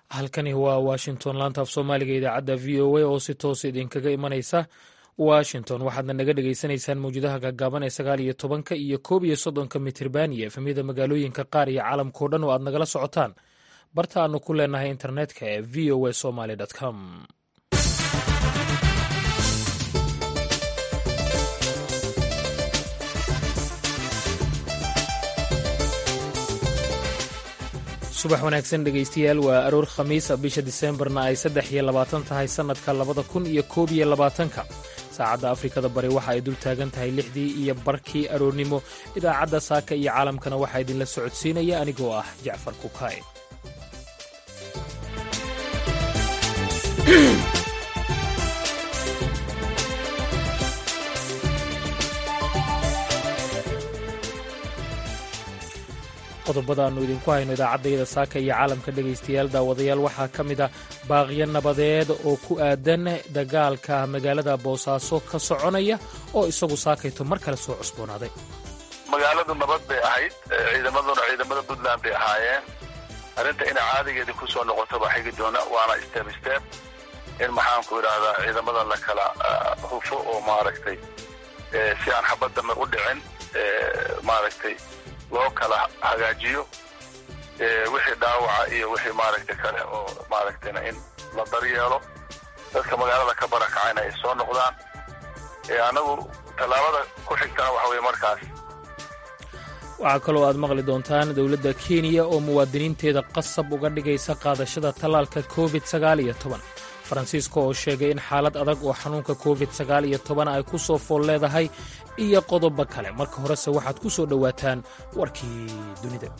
halkani waa washington laanta af soomaaliga idaacadda v o a oo si toos idinkaga imanaysa washington waxaadna naga dhagaysanaysaan mawjadaha gaagaaban ee sagaal iyo tobanka iyo koob iyo soddonka mitirban iyo efemyada magaalooyinka qaar iyo caalamkao dhan oo aad nagala socotaan barta aanu ku leenahay internetka ee v o a somaly com subax wanaagsan dhegaystayaal waa aroor khamiisa bisha diseembarna ay saddex iyo labaatan tahay sannadka labada kun iyo koob iyo labaatanka saacadda afrikada bari waxa ay dul taagan tahay lixdii iyo barkii aroornimo idaacadda saaka iyo caalamkana waxaa idinla socodsiinaya anigoo ah jacfar kukaay qodobada aannu idinku hayno idaacaddayada saaka iyo caalamka dhegaystayaal daawadayaal waxaa ka mid a baaqyo nabadeed oo ku aadan dagaalka magaalada boosaaso ka soconaya oo isagu saakayto mar kale soo cusboonaaday magaaladu nabad bay ahayd ciidamaduna ciidamada puntland bay ahaayeen arrinta inay caadigeedii ku soo noqoto baa xigi doona waana step step in maxaanku idhaahdaa ciidamada la kala hufo oo maaragtay si aan xabad dambe u dhicin maaragtay loo kala hagaajiyo wixii dhaawaca iyo wixii maaragtay kale oo maaragtayna in la daryeelo dadka magaalada ka barakacayna ay soo noqdaan anagu tallaabada ku xigtana waxa weye markaas waxaa kaloo aad maqli doontaan dowladda kenya oo muwaadiniinteeda qasab uga dhigaysa qaadashada tallaalka covid sagaal iyo toban faransiiska oo sheegay in xaalad adag oo xanuunka covid sagaal iyo toban ay ku soo fool leedahay iyo qodobo kale marka horese waxaad ku soo dhowaataan warkii dunida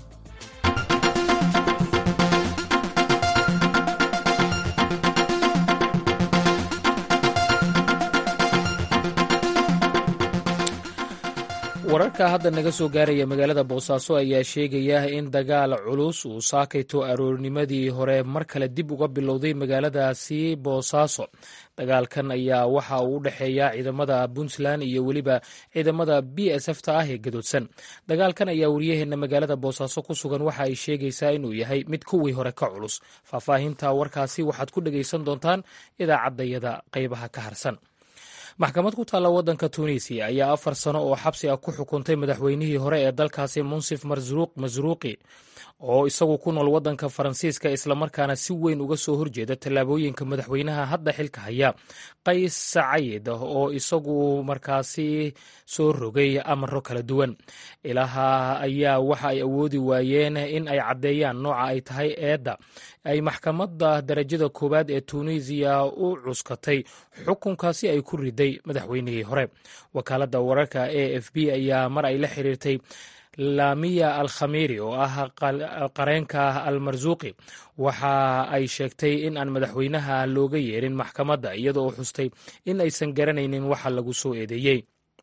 wararka hadda naga soo gaaraya magaalada boosaaso ayaa sheegaya in dagaal culus uu saakayto aroornimadii hore mar kale dib uga bilowday magaaladaasi boosaaso dagaalkan ayaa waxa uu u dhexeeya ciidamada puntland iyo weliba ciidamada b s f ta ah ee gadoodsan dagaalkan ayaa waryaheena magaalada boosaaso ku sugan waxa ay sheegaysaa inuu yahay mid kuwii hore ka culus faahfaahinta warkaasi waxaad ku dhegaysan doontaan idaacaddayada qaybaha ka harsan maxkamad ku taalla waddanka tunisiya ayaa afar sano oo xabsi ah ku xukuntay madaxweynihii hore ee dalkaasi munsif masruuqi oo isagu ku nool waddanka faransiiska islamarkaana si weyn uga soo horjeeda tallaabooyinka madaxweynaha hadda xilka haya qays sacayid oo isagu markaasi soo rogay amaro kala duwan ilaha ayaa waxa ay awoodi waayeen in ay caddeeyaan nooca ay tahay eedda ay maxkamadda darajada koowaad ee tunisiya u cuskatay xukunkaasi ay ku riday madaxweynihii hore wakaaladda wararka a f b ayaa mar ay la xiriirtay laamiya al khamiri oo ah qareenka al marsuuqi waxa ay sheegtay in aan madaxweynaha looga yeerin maxkamadda iyada oo xustay in aysan garanaynin waxa lagu soo eedeeyey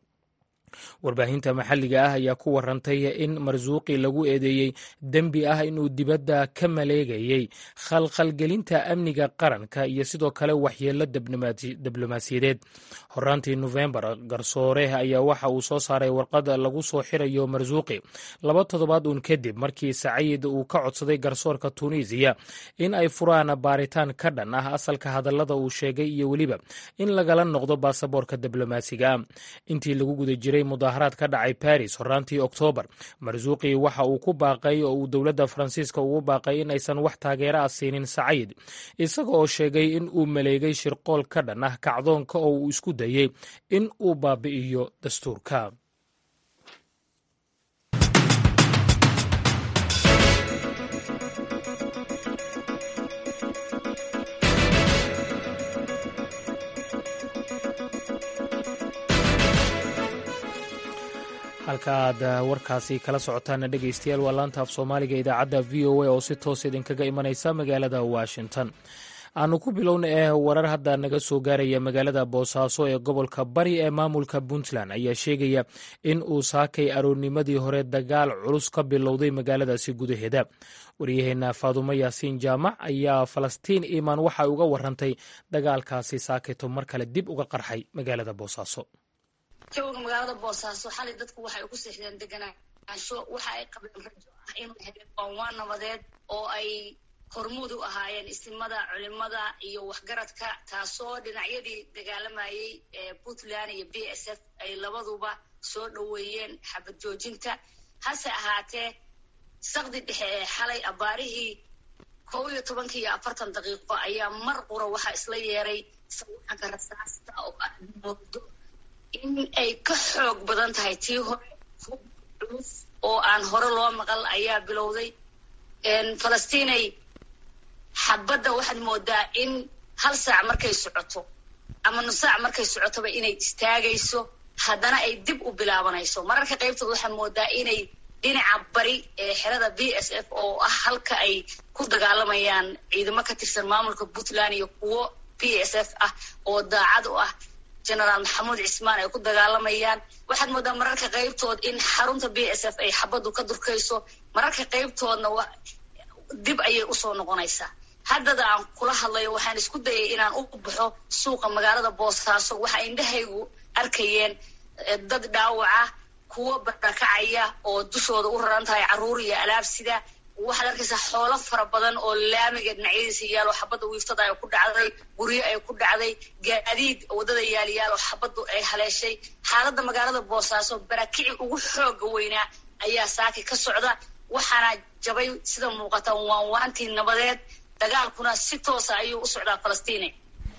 warbaahinta maxalliga ah ayaa ku warantay in marsuuqi lagu eedeeyey dembi ah inuu dibadda ka maleegayey khalkhalgelinta amniga qaranka iyo sidoo kale waxyeello diblomaasiyadeed horaantii nofembar garsoore ayaa waxa uu soo saaray warqad lagu soo xirayo marsuuqi laba toddobaad uun kadib markii sacayid uu ka codsaday garsoorka tunisiya in ay furaan baaritaan ka dhan ah asalka hadallada uu sheegay iyo weliba in lagala noqdo baasaboorka diblomaasiga intii lagu guda jiray mudaharaad ka dhacay baris horaantii oktoobar marsuuqi waxa uu ku baaqay oo uu dowladda faransiiska ugu baaqay in aysan wax taageera ah siinin sacayid isaga oo sheegay in uu maleegay shirqool ka dhan ah kacdoonka oo uu isku dayey in uu baabi'iyo dastuurka halka aad warkaasi kala socotaana dhegaystayaal waa laanta af soomaaliga idaacadda v o a oo si toos idinkaga imanaysa magaalada washington aanu ku bilowna eh warar hadda naga soo gaaraya magaalada boosaaso ee gobolka bari ee maamulka puntland ayaa sheegaya in uu saakay aroornimadii hore dagaal culus ka bilowday magaaladaasi gudaheeda waryaheena faadumo yaasiin jaamac ayaa falastiin iimaan waxay uga warantay dagaalkaasi saakayto mar kale dib uga qarxay magaalada boosaaso jawga magaalada boosaaso xalay dadku waxay ugu seexdeen deganaansho waxa ay qabeen rajo ah inuu habeen waa nabadeed oo ay hormuud u ahaayeen isimada culimada iyo waxgaradka taasoo dhinacyadii dagaalamayey ee puntland iyo b s f ay labaduba soo dhoweeyeen xabad joojinta hase ahaatee saqdi dhexe ee xalay abaarihii kow iyo tobanka iyo afartan daqiiqo ayaa mar qura waxaa isla yeeray sawaxanka rasaasta oo ah moodo in ay ka xoog badan tahay tii hore hub culus oo aan hore loo maqal ayaa bilowday falastiinay xabadda waxaad moodaa in hal saac markay socoto ama nus saac markay socotoba inay istaagayso haddana ay dib u bilaabanayso mararka qaybtood waxaad moodaa inay dhinaca bari ee xerada b s f oo ah halka ay ku dagaalamayaan ciidamo ka tirsan maamulka puntland iyo kuwo b s f ah oo daacad u ah genaraal maxamuud cismaan ay ku dagaalamayaan waxaad moodaa mararka qaybtood in xarunta b s f ay xabaddu ka durkayso mararka qaybtoodna dib ayay usoo noqonaysaa haddada aan kula hadlayo waxaan isku dayay inaan u baxo suuqa magaalada boosaaso waxa indhahaygu arkayeen dad dhaawaca kuwo barakacaya oo dushooda u raran tahay carruur iyo alaabsida waxaad arkaysaa xoolo fara badan oo laamiga dhinacyadiisa yaal oo xabadda wiiftada ay ku dhacday guryo ay ku dhacday gaadiid waddada yaaliyaal oo xabaddu ay haleeshay xaaladda magaalada boosaaso barakici ugu xooga weynaa ayaa saaki ka socda waxaana jabay sida muuqata waanwaantii nabadeed dagaalkuna si toosa ayuu u socdaa falastiine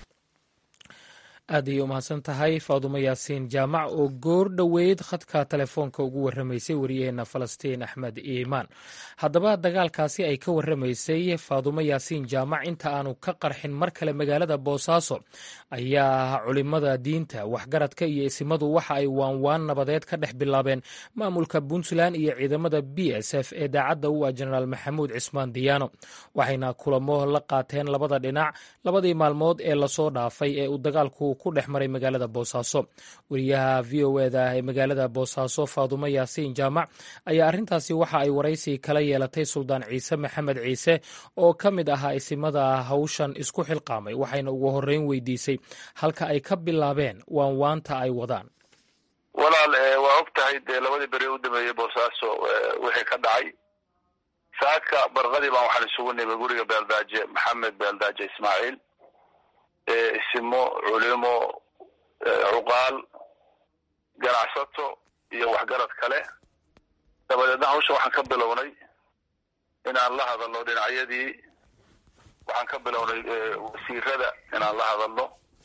aad ayay umahadsan tahay faadumo yaasiin jaamac oo goor dhoweyd khadka telefoonka ugu warramaysay wariyaheenna falastiin axmed iimaan haddaba dagaalkaasi ay ka warramaysay faadumo yaasiin jaamac inta aanu ka qarxin mar kale magaalada boosaaso ayaa culimada diinta waxgaradka iyo isimadu waxa ay waanwaan nabadeed ka dhex bilaabeen maamulka puntland iyo ciidamada b s f ee daacadda u ah jenaraal maxamuud cismaan diyaano waxayna kulamo la qaateen labada dhinac labadii maalmood ee lasoo dhaafay ee uu dagaalku ku dhex maray magaalada boosaaso wariyaha v o eda ee magaalada boosaaso faadumo yaasiin jaamac ayaa arrintaasi waxa ay waraysi kala yeelatay suldaan ciise maxamed ciise oo ka mid ahaa isimada hawshan isku xilqaamay waxayna ugu horreyn weydiisay halka ay ka bilaabeen waanwaanta ay wadaan walaal waa og tahay dee labadii beri u dameeyey boosaaso wixii ka dhacay saaka barqadii baan waxaan isugu nimay guriga beeldaaje maxamed beeldaaje ismaaciil isimo culimo cuqaal ganacsato iyo waxgarad kale dabadeedna hawsha waxaan ka bilownay inaan la hadalno dhinacyadii waxaan ka bilownay wasiirada inaan la hadalno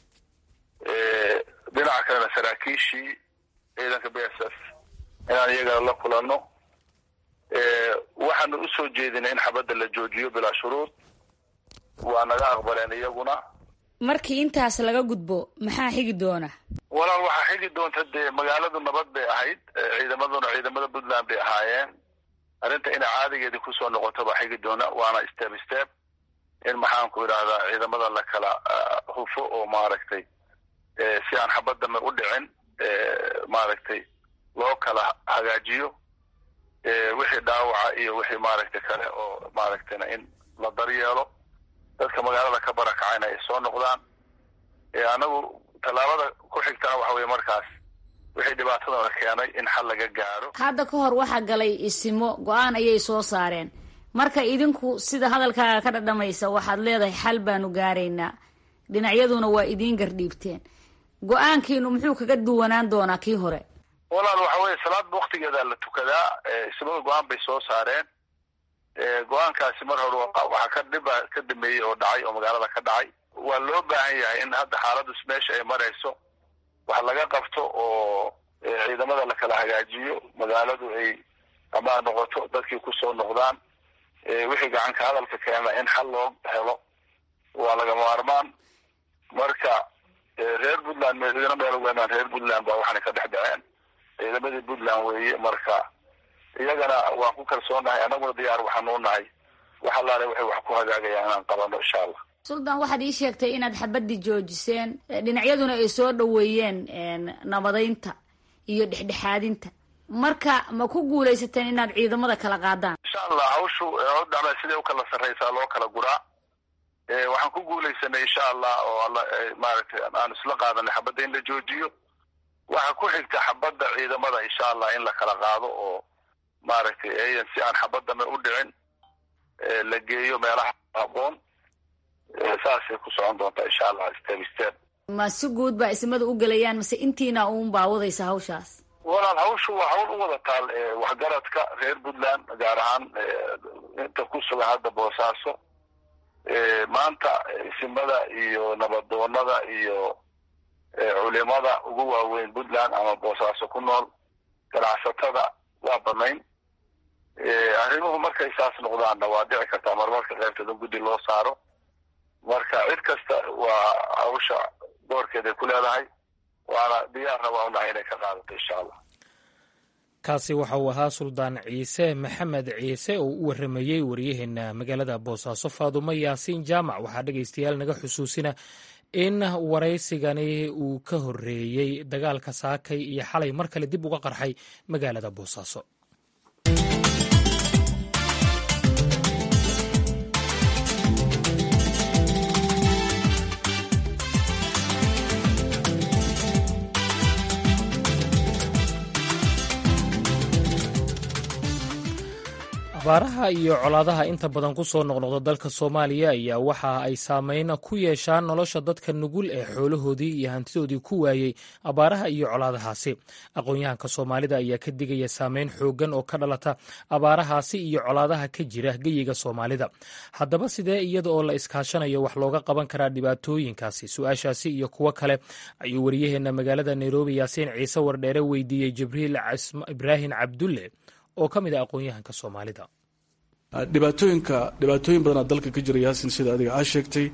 dhinaca kalena saraakiishii ciidanka b s f inaan iyagana la kulanno waxaanu usoo jeedinay in xabadda la joojiyo bilaa shuruud waa naga aqbaleen iyaguna markii intaas laga gudbo maxaa xigi doona walaal waxaa xigi doonta dee magaaladu nabad bay ahayd ciidamaduna ciidamada puntland bay ahaayeen arrinta inay caadigeedii kusoo noqoto baa xigi doona waana step step in maxaanku idhahdaa ciidamada la kala hufo oo maaragtay si aan xabaddame u dhicin maaragtay loo kala hagaajiyo wixii dhaawaca iyo wixii maaragtay kale oo maaragtayna in la daryeelo dadka magaalada ka barakacayna ay soo noqdaan anagu tallaabada ku xigtana waxa weye markaas wixii dhibaatadana keenay in xal laga gaaro hadda ka hor waxaa galay isimo go-aan ayay soo saareen marka idinku sida hadalkaaga ka dhadhamaysa waxaad leedahay xal baanu gaaraynaa dhinacyaduna waa idiin gardhiibteen go-aankiinu muxuu kaga duwanaan doonaa kii hore walaal waxa weye salaadba waktigeeda la tukadaa ismada go-aan bay soo saareen go-aankaasi mar hore waxaa ka dhiba ka dameeyey oo dhacay oo magaalada ka dhacay waa loo baahan yahay in hadda xaaladdu meesha ay marayso wax laga qabto oo ciidamada la kala hagaajiyo magaaladu ay amaan noqoto dadkii kusoo noqdaan wixii gacanka hadalka keena in xal loo helo waa laga maarmaan marka reer puntland madiina meel weynaan reer puntland baa waxaana ka dhex dhaceen ciidamadii puntland weeye marka iyagana waan ku kalsoonahay annaguna diyaar waxaanuu nahay wax allaale waxay wax ku hagaagayaan inaan qabano insha allah suldaan waxaad ii sheegtay inaad xabadii joojiseen dhinacyaduna ay soo dhoweeyeen nabadaynta iyo dhexdhexaadinta marka ma ku guulaysateen inaad ciidamada kala qaadaan insha allah hawshu dhama siday u kala sarraysaa loo kala guraa waxaan ku guulaysanay insha allah oo alla maaragtay aan isla qaadanay xabadda in la joojiyo waxaa ku xigta xabadda ciidamada insha allah in la kala qaado oo maaragtay ayan si aan xabaddame u dhicin la geeyo meelaha habboon saasay ku socon doontaa insha allah step step ma si guud baa ismada u gelayaan mase intiina uun baa wadaysa hawshaas walaal hawshu waa hawl u wada taal waxgaradka reer puntland gaar ahaan inta ku sugan hadda boosaaso maanta isimada iyo nabadoonada iyo culimada ugu waaweyn puntland ama boosaaso ku nool ganacsatada waa banayn arrimuhu markay saas noqdaanna waa dhici kartaa marmarka qaybteeda guddi loo saaro marka cid kasta waa hawsha doorkeeday ku leedahay waana diyaarna waa unahay inay ka qaadato insha allah kaasi waxa uu ahaa suldaan ciise maxamed ciise oo u waramayey wariyaheena magaalada boosaaso faadumo yaasiin jaamac waxaa dhegaystayaal naga xusuusina in waraysigani uu ka horreeyey dagaalka saakay iyo xalay mar kale dib uga qarxay magaalada boosaaso abaaraha iyo colaadaha inta badan ku soo noqnoqda dalka soomaaliya ayaa waxa ay saameyn ku yeeshaan nolosha dadka nugul ee xoolahoodii iyo hantidoodii ku waayey abaaraha iyo colaadahaasi aqoon-yahanka soomaalida ayaa ka digaya saameyn xooggan oo ka dhalata abaarahaasi iyo colaadaha ka jira geyiga soomaalida haddaba sidee iyada oo la iskaashanayo wax looga qaban karaa dhibaatooyinkaasi su-aashaasi iyo kuwo kale ayuu waryaheena magaalada nairobi yaasiin ciise wardheere weydiiyey jibriil ibraahim cabdulle oo ka mid a aqoon-yahanka soomaalida dhibaatooyinka dhibaatooyin badanaa dalka ka jira yaasin sida adiga aa sheegtay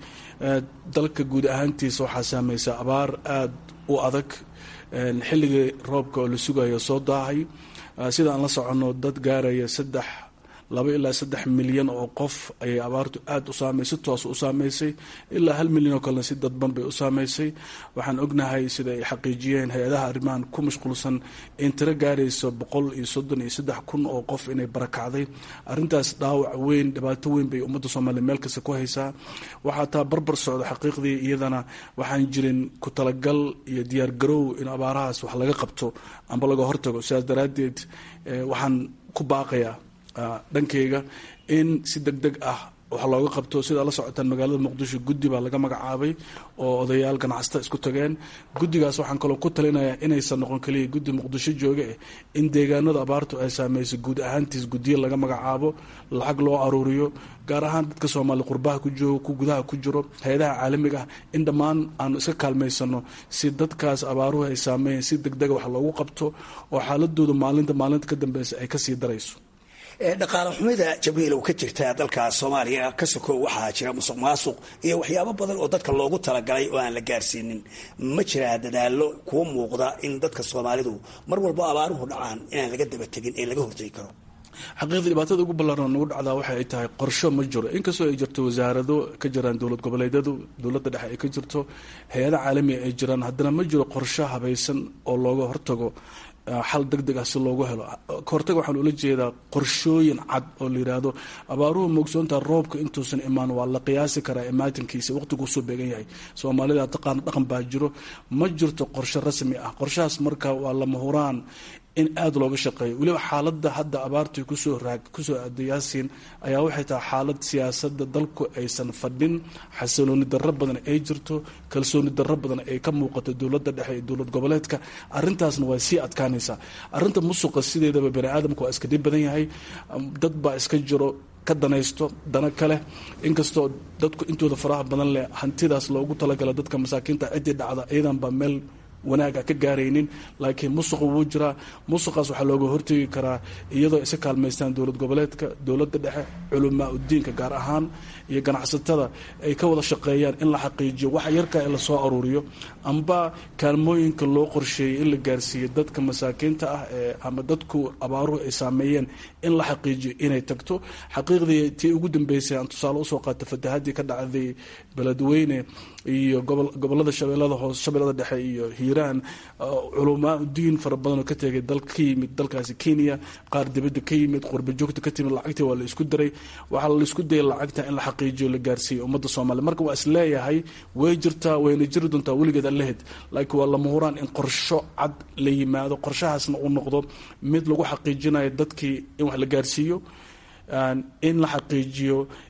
dalka guud ahaantiisa waxaa saamaysa abaar aada u adag xilligii roobka oo la sugayo soo daahay sida aan la soconno dad gaaraya saddex laba ilaa saddex milyan oo qof ayay abaartu aada u saamaysay si toos u saamaysay ilaa hal milyan oo kalena si dadban bay u saamaysay waxaan ognahay sida ay xaqiijiyeen hay-adaha arrimahan ku mashquulsan in tiro gaarayso boqol iyo soddon iyo saddex kun oo qof inay barakacday arrintaas dhaawac weyn dhibaato weyn bay ummadda soomaaliya meel kasta ku haysaa waxaa taa barbar socda xaqiiqdii iyadana waxaan jirin ku talagal iyo diyaargarow in abaarahaas wax laga qabto amba laga hortago sidaas daraaddeed waxaan ku baaqayaa dhankeyga in si deg deg ah wax looga qabto sidaa la socotaan magaalada muqdisho guddi baa laga magacaabay oo odayaal ganacsata isku tageen guddigaas waxaan kaloo ku talinayaa inaysan noqon kaliya guddi muqdisho jooga eh in deegaanada abaartu ay saameysay guud ahaantiis guddiyo laga magacaabo lacag loo aruuriyo gaar ahaan dadka soomaali qurbaha ku joogo ku gudaha ku jiro hay-adaha caalamiga ah in dhammaan aanu iska kaalmaysano si dadkaas abaaruhu ay saameeyeen si deg dega wax loogu qabto oo xaaladooda maalinta maalinta ka dambeysa ay kasii darayso dhaqaale xumida jabriilow ka jirta dalka soomaaliya ka sokow waxaa jira musuq maasuq iyo waxyaabo badan oo dadka loogu talagalay oo aan la gaarsiinin ma jiraa dadaalo kuwa muuqda in dadka soomaalidu mar walbo abaaruhu dhacaan inaan laga daba tegin ee laga hortegi karo xaqiiqdii dhibaatada ugu ballaaran nagu dhacdaa waxa ay tahay qorsho ma jiro inkastoo ay jirto wasaarado ka jiraan dowlad goboleedyadu dowladda dhexe ay ka jirto hay-ada caalamiga ay jiraan haddana ma jiro qorsho habaysan oo looga hortago xal deg deg ah si loogu helo kahortaga waxaan ula jeedaa qorshooyin cad oo la yidhaahdo abaaruhu moogsoontaa roobka intuusan imaan waa la qiyaasi karaa imaatinkiisa waqtiguusoo beegan yahay soomaalida taqaana dhaqan baa jiro ma jirto qorshe rasmi ah qorshahaas marka waa lama huraan in aada looga shaqeeyo weliba xaaladda hadda abaartii kusoo raag kusoo aaday yaasiin ayaa waxay tahay xaalad siyaasadda dalku aysan fadhin xasilooni darro badan ay jirto kalsooni darro badan ay ka muuqato dowladda dhexe iyo dowlad goboleedka arrintaasna waa sii adkaanaysaa arrinta musuqa sideedaba bani aadamka waa iska dhib badan yahay dad baa iska jiro ka danaysto dana kale inkastoo dadku intooda faraha badan leh hantidaas loogu talagala dadka masaakiinta ciddii dhacda iyadan baa meel wanaaga ka gaaraynin laakiin musuqa wuu jiraa musuqaas waxaa looga hortegi karaa iyadoo isa kaalmaystaan dowlad goboleedka dowladda dhexe culamaa udiinka gaar ahaan iyo ganacsatada ay ka wada shaqeeyaan in la xaqiijiyo wax yarka ee lasoo aruuriyo amba kaalmooyinka loo qorsheeyay in la gaarsiiyo dadka masaakiinta ah ee ama dadku abaaruhu ay saameeyeen in la xaqiijiyo inay tagto xaqiiqdii tii ugu dambeysay aan tusaale usoo qaata fatahaddii ka dhacday beledweyne iyo gobolada shabeellada hoose shabeellada dhexe iyo hiiraan culamaa diin fara badan oo ka tegay dal ka yimid dalkaasi kenya qaar dibadda ka yimid qurba joogta ka timid lacagtii waa la isku diray waxaa la isku dayay lacagta in la xaqiijiyo la gaarsiiyo ummadda soomaaliya marka waa is leeyahay way jirtaa wayna jiri doontaa weligeed allahed laakiin waa lama huraan in qorsho cad la yimaado qorshahaasna uu noqdo mid lagu xaqiijinayo dadkii in wax la gaarsiiyo in la xaqiijiyo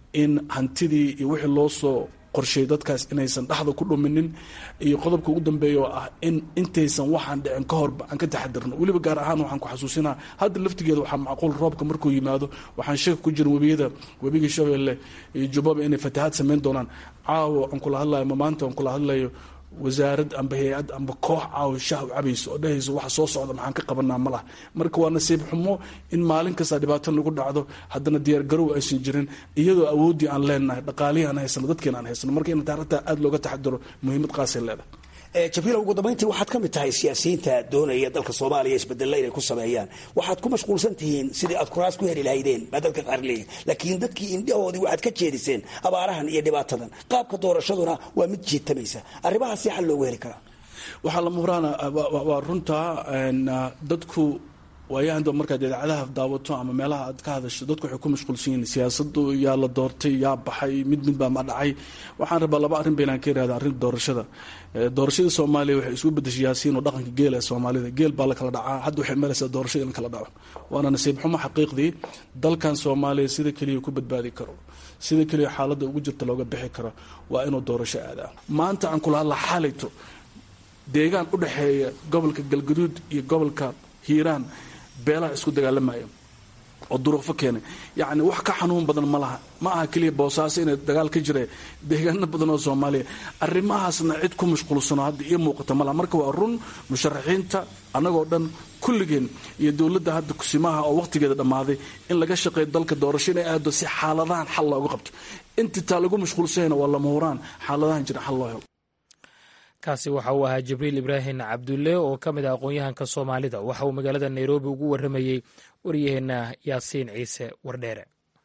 in hantidii iyo wixii loo soo qorsheey dadkaas inaysan dhexda ku dhuminin iyo qodobka ugu dambeeya oo ah in intaysan waxaan dhicin ka horba aan ka taxadirno weliba gaar ahaan waxaan ku xasuusinaa hadda laftigeeda waxaa macquul roobka markuu yimaado waxaan shaka ku jirin webiyada webiga shabeelle iyo jubbaba inay fatahaad samayn doonaan caawo aan kula hadlayo ma maanta aan kula hadlayo wasaarad amba hay-ad amba koox caawo shah u cabayso oo dhehayso waxa soo socda maxaan ka qabanaa ma lah marka waa nasiib xumo in maalin kasta dhibaato nagu dhacdo haddana diyaar garow aysan jirin iyadoo awooddii aan leenahay dhaqaalihii aan haysano dadkiina aan haysano marka in taarikhtaa aada looga taxadiro muhiimad qaasay leedahay jabiila ugu dambayntii waxaad ka mid tahay siyaasiyiinta doonaya dalka soomaaliya isbedella inay ku sameeyaan waxaad ku mashquulsan tihiin sidii aad kuraas ku heli lahaydeen baa dadka qaar leeyihin laakiin dadkii indhahoodii waxaad ka jeediseen abaarahan iyo dhibaatadan qaabka doorashaduna waa mid jiitamaysa arrimahaas si xal loogu heli karaa waxaa lama huraana waa runtaa dadku waayahan markaad idaacadaha daawato ama meelaha aad ka hadasho dadku waxay ku mashquulsan yihiin siyaasadu yaa la doortay yaa baxay mid mid baa ma dhacay waxaan rabaa laba arrin baynaan ka irahda arrinta doorashada doorashada soomaaliya waxay isugu bedeshay yaasiin oo dhaqanka geel ee soomaalida geel baa la kala dhacaa hadda waxay maraysaa doorashada in kala dhaco waana nasiib xumo xaqiiqdii dalkan soomaaliya sida keliya ku badbaadi karo sida keliya xaaladda ugu jirta looga bixi karo waa inuu doorasho aadaa maanta aan kula hadla xalayto deegaan u dhexeeya gobolka galgaduud iyo gobolka hiiraan beelaha isku dagaalamaya oo duruufo keenay yacni wax ka xanuun badan ma laha ma aha keliya boosaaso inay dagaal ka jira deegaano badan oo soomaaliya arrimahaasna cid ku mashquulsano hadda iyo muuqata ma laha marka waa run musharaxiinta annagoo dhan kulligeen iyo dowladda hadda kusimaha oo wakhtigeeda dhammaaday in laga shaqeeyo dalka doorasho inay aado si xaaladahan xal looga qabto intii taa lagu mashquulsanyana waa lama huraan xaaladahan jira xal loo helo kaasi waxa uu ahaa jibriil ibraahim cabdulle oo ka mid ah aqoon-yahanka soomaalida waxa uu magaalada nairobi ugu warramayey waryaheenna yaasiin ciise wardheere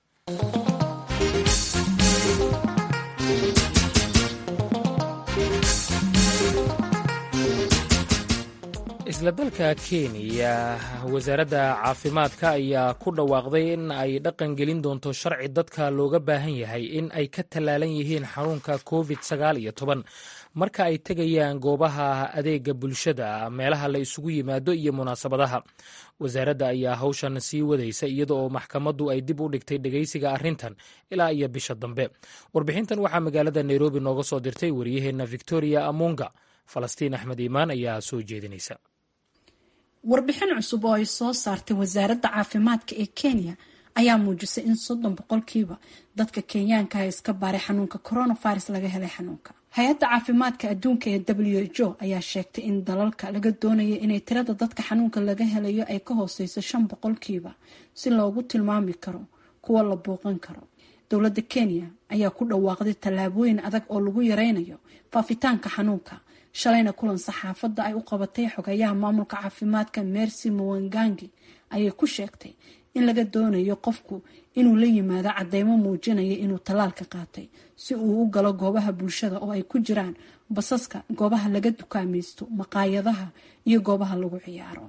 isla dalka kenya wasaaradda caafimaadka ayaa ku dhawaaqday in ay dhaqan gelin doonto sharci dadka looga baahan yahay in ay ka tallaalan yihiin xanuunka covid sagaal iyo toban marka ay tegayaan goobaha adeega bulshada meelaha la isugu yimaado iyo munaasabadaha wasaaradda ayaa hawshan sii wadaysa iyada oo maxkamaddu ay dib u dhigtay dhegaysiga arrintan ilaa iyo bisha dambe warbixintan waxaa magaalada nairobi nooga soo dirtay waryaheenna victoria amunga falastiin axmed iimaan ayaa soo jeedinaysa warbixin cusub oo ay soo saartay wasaaradda caafimaadka ee kenya ayaa muujisay in soddon boqolkiiba dadka kenyaanka ah iska baaray xanuunka coronavirus laga helay xanuunka hay-adda caafimaadka adduunka ee w h o ayaa sheegtay in dalalka laga doonaya inay tirada dadka xanuunka laga helayo ay ka hooseyso shan boqolkiiba si loogu tilmaami karo kuwa la booqan karo dowladda kenya ayaa ku dhawaaqday tallaabooyin adag oo lagu yareynayo faafitaanka xanuunka shalayna kulan saxaafadda ay u qabatay xogayaha maamulka caafimaadka mercy muwangangi ayay ku sheegtay in laga doonayo qofku inuu la yimaado cadeymo muujinaya inuu tallaalka qaatay si uu u galo goobaha bulshada oo ay ku jiraan basaska goobaha laga dukaamaysto maqaayadaha iyo goobaha lagu ciyaaro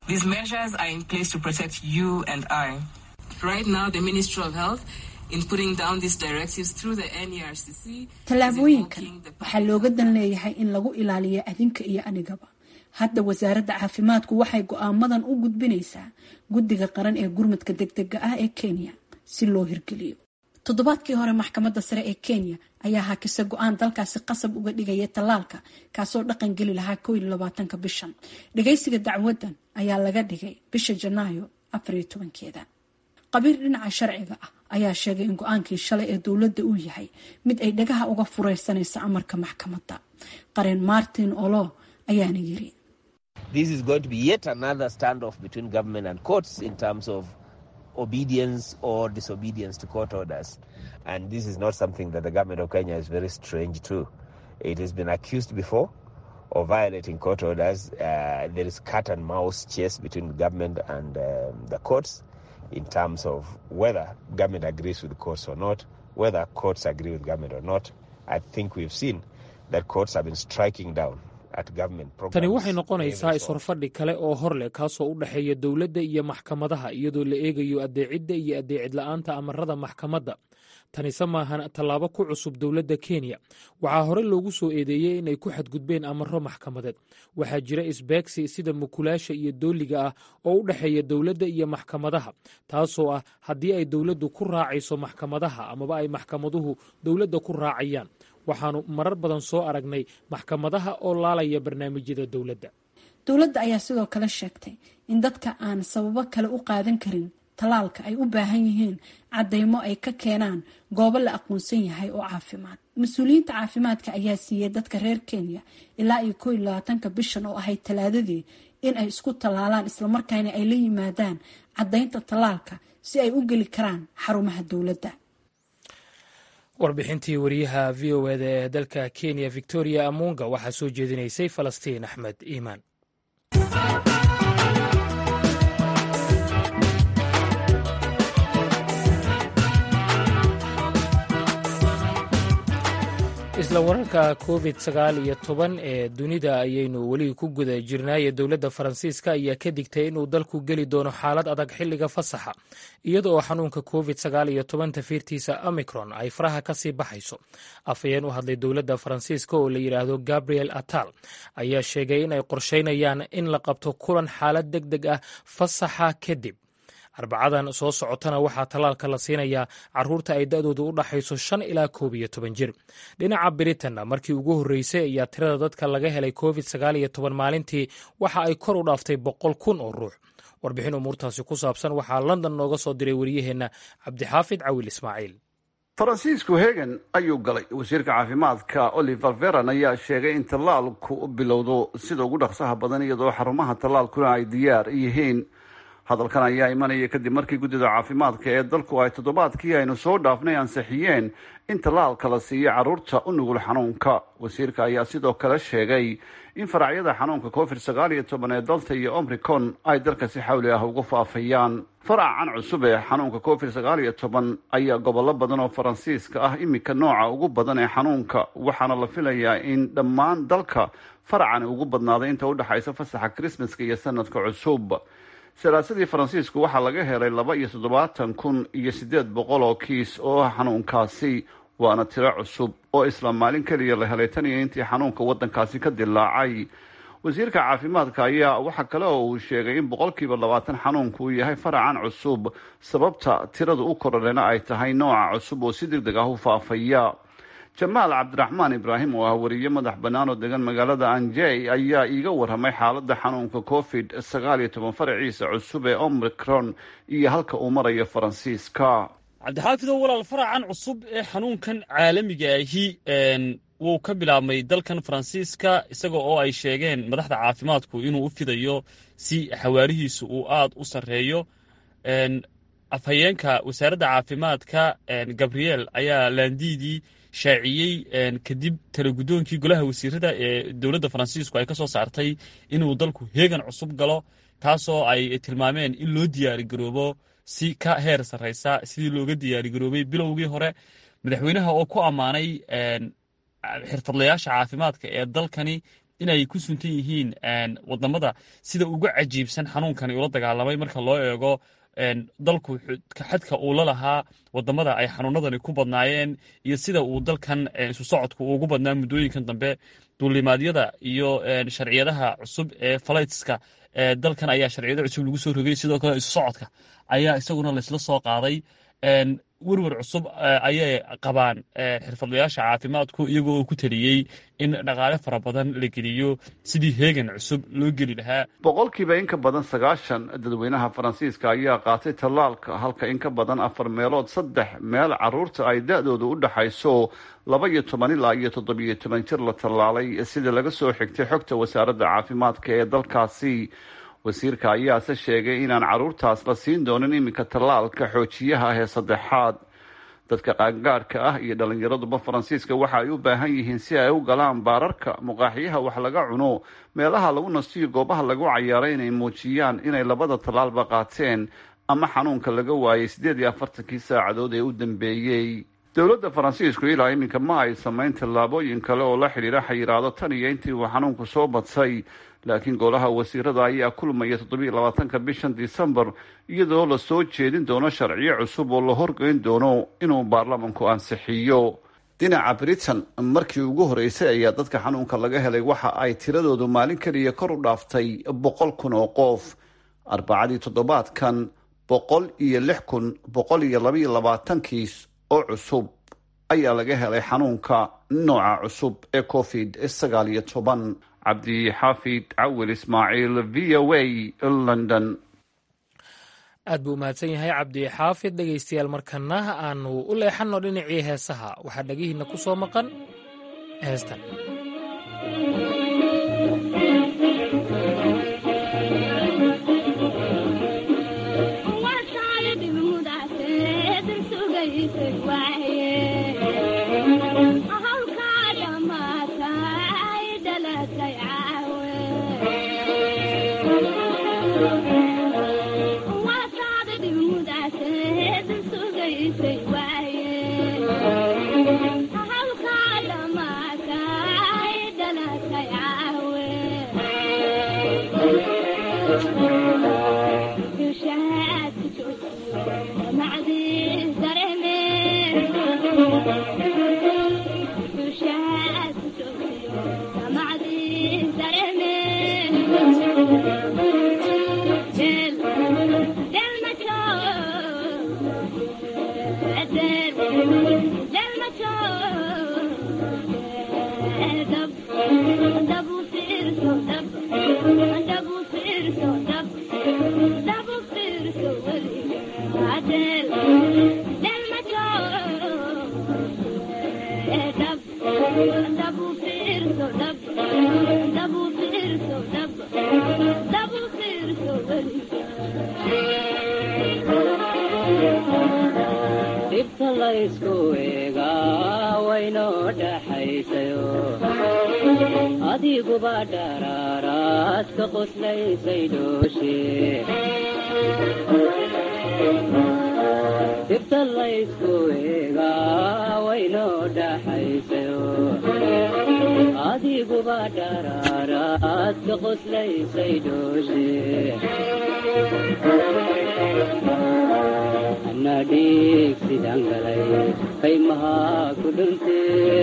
tallaabooyinkan waxaa looga dan leeyahay in lagu ilaaliyo adinka iyo anigaba hadda wasaaradda caafimaadku waxay go-aamadan u gudbinaysaa guddiga qaran ee gurmadka degdega ah ee kenya si loo hirgeliyo toddobaadkii hore maxkamadda sare ee kenya ayaa hakisa go-aan dalkaasi qasab uga dhigaya tallaalka kaasoo dhaqan geli lahaa kow iyo labaatanka bishan dhagaysiga dacwadan ayaa laga dhigay bisha janaayo afariyo tobankeeda qabiir dhinaca sharciga ah ayaa sheegay in go-aankii shalay ee dowladda uu yahay mid ay dhagaha uga fureysanaysa amarka maxkamadda qareen martin olo ayaana yiri This is going to be yet another standoff between government and courts in terms of obedience or disobedience to court orders. And this is not something that the government of Kenya is very strange to. It has been accused before of violating court orders. Uh, there is cat and mouse chase between the government and um, the courts in terms of whether government agrees with the courts or not, whether courts agree with government or not. I think we've seen that courts have been striking down tani waxay noqonaysaa is-horfadhi kale oo hor leh kaasoo u dhexeeya dowladda iyo maxkamadaha iyadoo la eegayo addeecidda iyo addeecid la-aanta amarada maxkamadda tanise maahan tallaabo ku cusub dowladda kenya waxaa hore loogu soo eedeeyey inay ku xadgudbeen amaro maxkamadeed waxaa jira isbeegsi sida mukulaasha iyo dooliga ah oo u dhexeeya dowladda iyo maxkamadaha taasoo ah haddii ay dowladdu ku raacayso maxkamadaha amaba ay maxkamaduhu dowladda ku raacayaan waxaannu marar badan soo aragnay maxkamadaha oo laalaya barnaamijyada dowladda dowladda ayaa sidoo kale sheegtay in dadka aan sababo kale u qaadan karin tallaalka ay u baahan yihiin caddaymo ay ka keenaan goobo la aqoonsan yahay oo caafimaad mas-uuliyiinta caafimaadka ayaa siiyey dadka reer kenya ilaa iyo koo iyo labaatanka bishan oo ahayd talaadadii in ay isku tallaalaan islamarkaana ay la yimaadaan caddaynta tallaalka si ay u geli karaan xarumaha dowladda warbixintii wariyaha v o eda ee dalka kenya victoria amunga waxaa soo jeedinaysay falastiin axmed iimaan isla wararka covid sagaal iyo toban ee dunida ayaynu weli ku guda jirnaaye dowladda faransiiska ayaa ka digtay inuu dalku geli doono xaalad adag xilliga fasaxa iyada oo xanuunka covid sagaal iyo toban tafiirtiisa omicron ay faraha ka sii baxayso afhayeen u hadlay dowladda faransiiska oo la yidhaahdo gabriel atal ayaa sheegay in ay qorsheynayaan in la qabto kulan xaalad deg deg ah fasaxa kadib arbacadan soo socotana waxaa tallaalka la siinayaa caruurta ay da-doodu u dhaxayso shan ilaa koob iyo toban jir dhinaca britanna markii ugu horreysay ayaa tirada dadka laga helay covid sagaal iyo toban maalintii waxa ay kor u dhaaftay boqol kun oo ruux warbixin umuurtaasi ku saabsan waxaa london nooga soo diray wariyaheenna cabdixaafid cawil ismaaciil faransiisku hegan ayuu galay wasiirka caafimaadka oliver veran ayaa sheegay in tallaalku bilowdo sida ugu dhaqsaha badan iyadoo xarumaha tallaalkuna ay diyaar yihiin hadalkan ayaa imanaya kadib markii guddida caafimaadka ee dalku ay toddobaadkii aynu soo dhaafnay ansixiyeen in tallaalka la siiyo carruurta u nugul xanuunka wasiirka ayaa sidoo kale sheegay in faracyada xanuunka covid sagaal iyo toban ee dalta iyo omricon ay dalka si xawli ah uga faafayaan faracan cusub ee xanuunka covid sagaal iyo toban ayaa gobollo badan oo faransiiska ah iminka nooca ugu badan ee xanuunka waxaana la filayaa in dhammaan dalka faracani ugu badnaaday inta udhexaysa fasaxa krismaska iyo sanadka cusub salaasadii faransiisku waxaa laga helay laba iyo toddobaatan kun iyo siddeed boqol oo kiis oo ah xanuunkaasi waana tiro cusub oo isla maalin keliya la helay tan iyo intii xanuunka waddankaasi ka dilaacay wasiirka caafimaadka ayaa waxa kale oo uu sheegay in boqolkiiba labaatan xanuunku uu yahay faracan cusub sababta tirada u kororena ay tahay nooca cusub oo si deg deg ah u faafaya jamaal cabdiraxmaan ibraahim oo ah wariye madax bannaan oo degan magaalada anjey ayaa iiga warramay xaaladda xanuunka covid sagaal iyo toban faraciisa cusub ee omicron iyo halka uu marayo faransiiska cabdixaafidow walaal faracan cusub ee xanuunkan caalamiga ahi wuu ka bilaabmay dalkan faransiiska isaga oo ay sheegeen madaxda caafimaadku inuu u fidayo si xawaarihiisu uu aad u sarreeyo afhayeenka wasaaradda caafimaadka gabriel ayaa laandiidii shaaciyey kadib talagudoonkii golaha wasiirada ee dowladda faransiisku ay ka soo saartay inuu dalku heegan cusub galo taasoo ay tilmaameen in loo diyaarigaroobo si ka heer sarraysa sidii looga diyaarigaroobay bilowgii hore madaxweynaha oo ku ammaanay xirfadlayaasha caafimaadka ee dalkani inay ku suntan yihiin wadamada sida uga cajiibsan xanuunkani ula dagaalamay marka loo eego dalku xadka uu la lahaa wadamada ay xanuunadani ku badnaayeen iyo sida uu dalkan isu socodku ugu badnaa muddooyinkan dambe duulimaadyada iyo sharciyadaha cusub ee falaytska dalkan ayaa sharciyada cusub lagu soo rogay sidoo kale isu socodka ayaa isaguna laysla soo qaaday werwer cusub ayay qabaan xirfadlayaasha caafimaadku iyagoo oo ku taliyey in dhaqaale fara badan la geliyo sidii heegan cusub loo geli lahaa boqolkiiba in ka badan sagaashan dadweynaha faransiiska ayaa qaatay tallaalka halka in ka badan afar meelood saddex meel caruurta ay da-dooda u dhaxayso laba iyo toban ilaa iyo toddobiyo toban jir la tallaalay sida laga soo xigtay xogta wasaaradda caafimaadka ee dalkaasi wasiirka ayaase sheegay inaan carruurtaas la siin doonin iminka tallaalka xoojiyaha ah ee saddexaad dadka qaangaadhka ah iyo dhallinyaraduba faransiiska waxa ay u baahan yihiin si ay u galaan baararka muqaaxiyaha wax laga cuno meelaha lagu nastiyo goobaha lagu cayaaray inay muujiyaan inay labada tallaalba qaateen ama xanuunka laga waayay siddeed iyo afartankii saacadood ee u dambeeyey dowladda faransiisku ilaa iminka ma ay samayn tallaabooyin kale oo la xidhiira xayiraado tan iyo intii uu xanuunku soo badsay laakiin golaha wasiirada ayaa kulmaya toddobiiyo labaatanka bishan disembar iyadoo la soo jeedin doono sharciyo cusub oo la horgeyn doono inuu baarlamanku ansixiyo dhinaca britain markii ugu horeysay ayaa dadka xanuunka laga helay waxa ay tiradoodu maalin keliya kor u dhaaftay boqol kun oo qof arbacadii toddobaadkan boqol iyo lix kun boqol iyo labaiyo labaatan kiis oo cusub ayaa laga helay xanuunka nooca cusub ee covid sagaal iyo toban cabdixaafid cawil ismaaciil v o a london aad buu umahadsan yahay cabdi xaafid dhegaystayaal markana aanu u leexanno dhinacii heesaha waxaa dhegihiinna ku soo maqan heestan adiguba dharaaraad ka qoslaysay dhooshe dibta laysku eegaa waynoo dhaxaysayo adiguba dharaaraad ka qoslaysay dhooshe ana dhiig sidaan galay qaymahaa ku dhuntee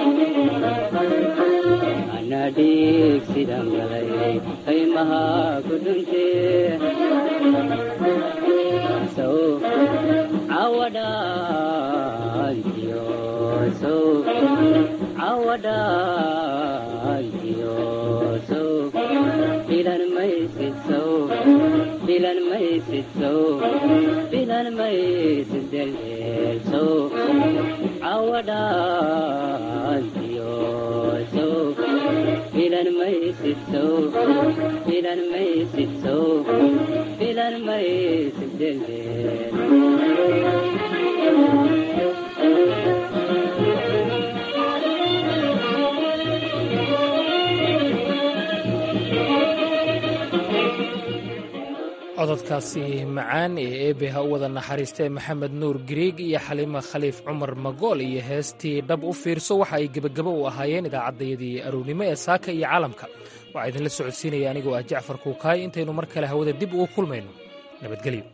ana dhiig sidaan galay qaymahaa ku dhuntee sow cawadhaantiyo sow cawadhaantiyo sow filan maysid sow filan maysid sow filan maysid deldeel sow cawadhaantiyo sow filan maysid sow filan maysid sow filan maysid deldeel cododkaasi macaan ee eebe ha u wada naxariistee maxamed nuur gariig iyo xaliima khaliif cumar magool iyo heestii dhab u fiirso waxa ay gebagabo u ahaayeen idaacaddayadii arownimo ee saaka iyo caalamka waxaa idinla socodsiinaya anigoo ah jacfar kuukaay intaynu mar kale hawada dib ugu kulmayno nabadgelyo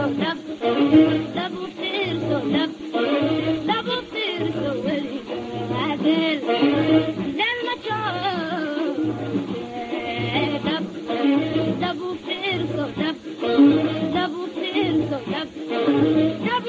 Double Dab